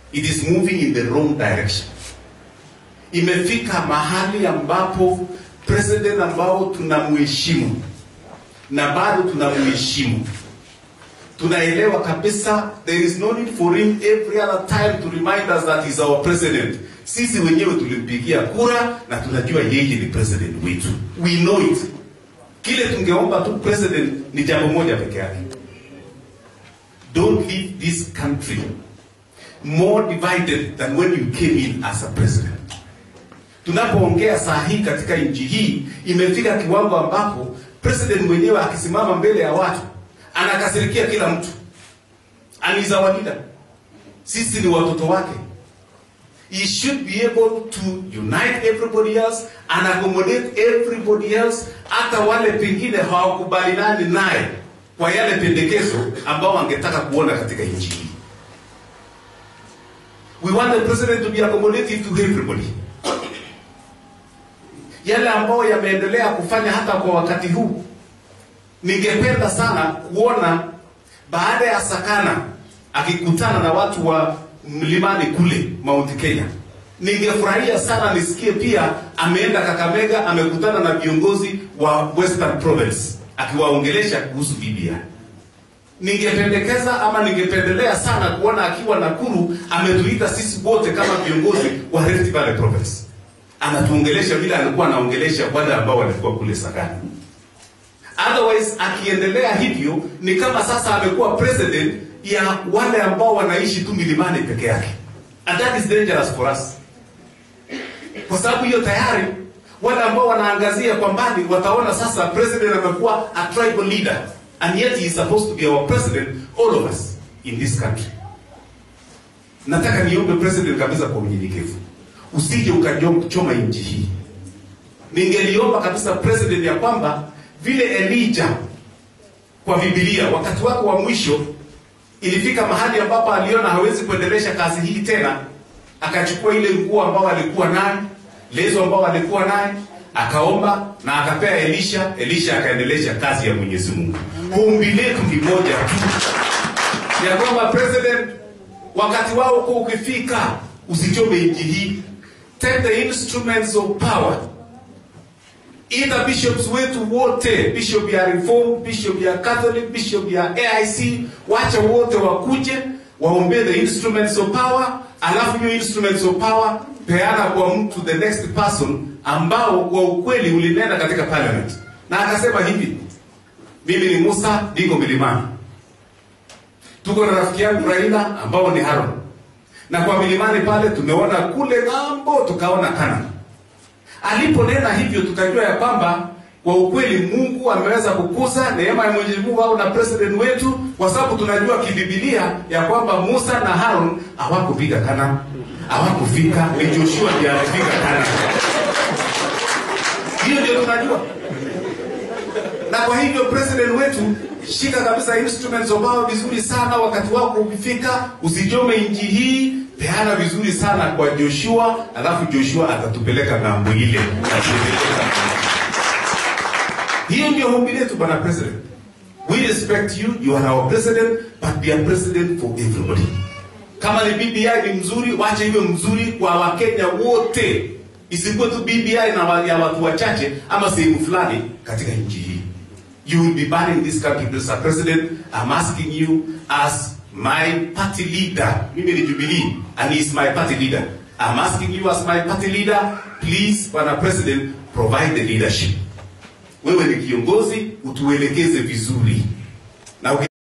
it is moving in the wrong direction. Imefika mahali ambapo president ambao tunamheshimu na bado tunamheshimu, tunaelewa kabisa there is no need for him every other time to remind us that he's our president. Sisi wenyewe tulimpigia kura na tunajua yeye ni president wetu, we know it. Kile tungeomba tu president ni jambo moja peke yake, don't leave this country more divided than when you came in as a president. Tunapoongea saa hii katika nchi hii, imefika kiwango ambapo president mwenyewe akisimama mbele ya watu anakasirikia kila mtu, and is our leader. Sisi ni watoto wake. He should be able to unite everybody else and accommodate everybody else, hata wale pengine hawakubaliani naye kwa yale pendekezo ambao wangetaka kuona katika nchi hii. We want the president to be accommodative to everybody. Yale ambayo yameendelea kufanya hata kwa wakati huu, ningependa sana kuona baada ya Sakana akikutana na watu wa mlimani kule Mount Kenya. Ningefurahia sana nisikie pia ameenda Kakamega, amekutana na viongozi wa Western Province akiwaongelesha kuhusu BBI. Ningependekeza ama ningependelea sana kuona akiwa Nakuru ametuita sisi wote kama viongozi wa Rift Valley Province, anatuongelesha vile alikuwa anaongelesha wale ambao walikuwa kule Sagani. Otherwise akiendelea hivyo ni kama sasa amekuwa president ya wale ambao wanaishi tu milimani peke yake, and that is dangerous for us, kwa sababu hiyo tayari wale ambao wanaangazia kwa mbali wataona sasa president amekuwa a tribal leader and yet he is supposed to be our president all of us in this country. Nataka niombe president kabisa kwa unyenyekevu, usije ukachoma nchi hii. Ningeliomba kabisa president ya kwamba vile Elijah kwa Biblia wakati wake wa mwisho ilifika mahali ambapo aliona hawezi kuendelesha kazi hii tena, akachukua ile nguo ambao alikuwa nayo, lezo ambao alikuwa nayo, akaomba na akapea Elisha. Elisha akaendelesha kazi ya Mwenyezi Mungu. Ombi letu ni moja tu ya kwamba president, wakati wao kwa ukifika, usichome nchi hii. Take the instruments of power Ita bishops wetu wote, bishop ya Reform, bishop ya Catholic, bishop ya AIC, wacha wote wakuje waombee the instruments of power, alafu hiyo instruments of power peana kwa mtu the next person ambao kwa ukweli ulinena katika parliament, na akasema hivi, mimi ni Musa, niko milimani, tuko na rafiki yangu Raila ambao ni Haron, na kwa milimani pale tumeona kule ng'ambo, tukaona Kana aliponena hivyo tukajua ya kwamba kwa ukweli Mungu ameweza kukuza neema ya Mwenyezi Mungu au na president wetu, kwa sababu tunajua kibibilia ya kwamba Musa na Harun hawakupiga Kana, hawakufika, ni Joshua ndiye alipiga Kana. Hiyo ndio tunajua, na kwa hivyo president wetu, shika kabisa instruments of power vizuri sana, wakati wako ukifika, usijome nchi hii peana vizuri sana kwa Joshua, alafu Joshua atatupeleka ng'ambo ile. Hiyo ndio ombi letu bwana president. We respect you, you are our president, but be a president for everybody. Kama ni BBI ni mzuri, wacha iwe mzuri kwa Wakenya wote, isikuwe tu BBI na wa, ya watu wachache ama sehemu fulani katika nchi hii. You will be burning this country, Mr. President. I'm asking you as my party leader, mimi ni Jubilee, and he is my party leader. I'm asking you as my party leader, please, Bwana President, provide the leadership. Wewe ni kiongozi, utuelekeze vizuri na